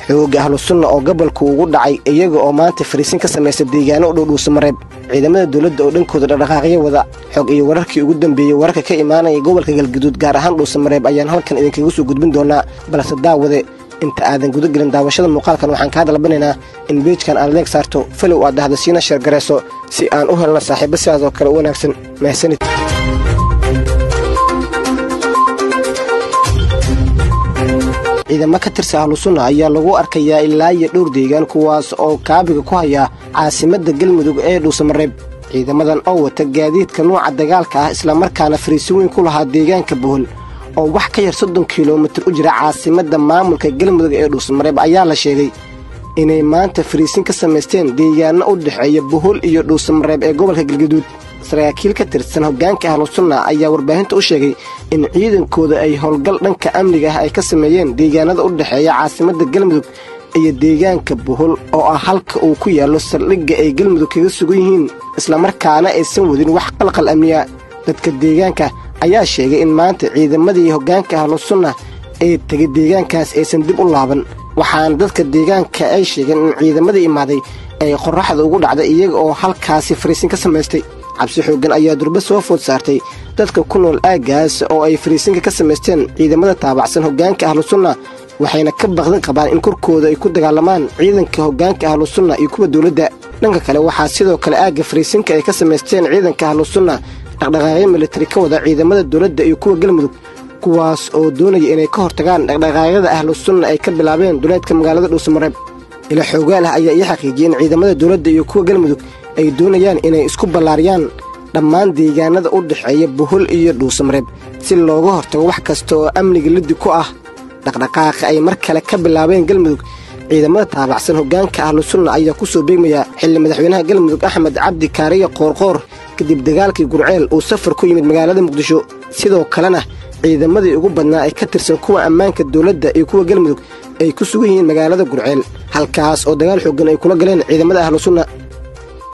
xooga ahlusunna oo gobolku ugu dhacay iyaga oo maanta fariisin ka samaysta deegaano u dhow dhuusamareeb ciidamada dowladda oo dhankooda dhaqdhaqaaqyo wada xog iyo wararkii ugu dambeeyey wararka ka imaanaya gobolka galgaduud gaar ahaan dhuusamareeb ayaan halkan idinkaga soo gudbin doonaa balse daawade inta aadan guda gelin daawashada muuqaalkan waxaan kaa dalbanaynaa in beejkan aad leeg saarto falow aad dhahda siina sheergarayso si aan u helno saaxiibo sidaas oo kale u wanaagsan mahadsanid ciidamo ka tirsa ahlusunna ayaa lagu arkayaa ilaa iyo dhowr deegaan kuwaas oo kaabiga ku haya caasimadda galmudug ee dhuusamareeb ciidamadan oo wata gaadiidka nuuca dagaalka ah islamarkaana fariisin weyn ku lahaa deegaanka bohol oo wax ka yar soddon kilomitir u jira caasimadda maamulka galmudug ee dhuusamareeb ayaa la sheegay inay maanta fariisin ka samaysteen deegaano u dhexeeya bohol iyo dhuusamareeb ee gobolka galgaduud saraakiil ka tirsan hoggaanka ahlusunna ayaa warbaahinta u sheegay in ciidankooda ay howlgal dhanka amniga ah ay ka sameeyeen deegaanada u dhexeeya caasimadda galmudug iyo deegaanka bohol oo ah halka uu ku yaallo saldhigga ay galmudug kaga sugan yihiin islamarkaana aysan wadin wax qalqal amniya dadka deegaanka ayaa sheegay in maanta ciidamadii hoggaanka ahlusunna ee tegay deegaankaas aysan dib u laaban waxaana dadka deegaanka ay sheegeen in ciidamadii imaaday ay qorraxda ugu dhacday iyaga oo halkaasi fariisin ka samaystay cabsi xooggan ayaa durba soo food saartay dadka ku nool aaggaas oo ay fariisinka ka samaysteen ciidamada taabacsan hoggaanka ahlusunna waxayna ka baqdan qabaan in korkooda ay ku dagaalamaan ciidanka hoggaanka ahlusunna iyo kuwa dowladda dhanka kale waxaa sidoo kale aagga fariisinka ay ka samaysteen ciidanka ahlusunna dhaqdhaqaaqyo militari ka wada ciidamada dowladda iyo kuwa galmudug kuwaas oo doonaya inay ka hortagaan dhaqdhaqaaqyada ahlusunna ay ka bilaabeen duleedka magaalada dhuusamareeb ila xoogaal ah ayaa ii xaqiijiyey in ciidamada dowladda iyo kuwa galmudug ay doonayaan inay isku ballaariyaan dhammaan deegaanada u dhexeeya bohol iyo dhuusamareeb si looga hortago wax kasta oo amniga liddi ku ah dhaqdhaqaaqa ay mar kale ka bilaabeen galmudug ciidamada taabacsan hoggaanka ahlusunna ayaa ku soo beegmaya xilli madaxweynaha galmudug axmed cabdi kaariya qoorqoor kadib dagaalkii gurceel uu safar ku yimid magaalada muqdisho sidoo kalena ciidamadii ugu badnaa ee ka tirsan kuwa ammaanka dowladda iyo kuwa galmudug ay ku sugan yihiin magaalada gurceel halkaas oo dagaal xooggan ay kula galeen ciidamada ahlusunna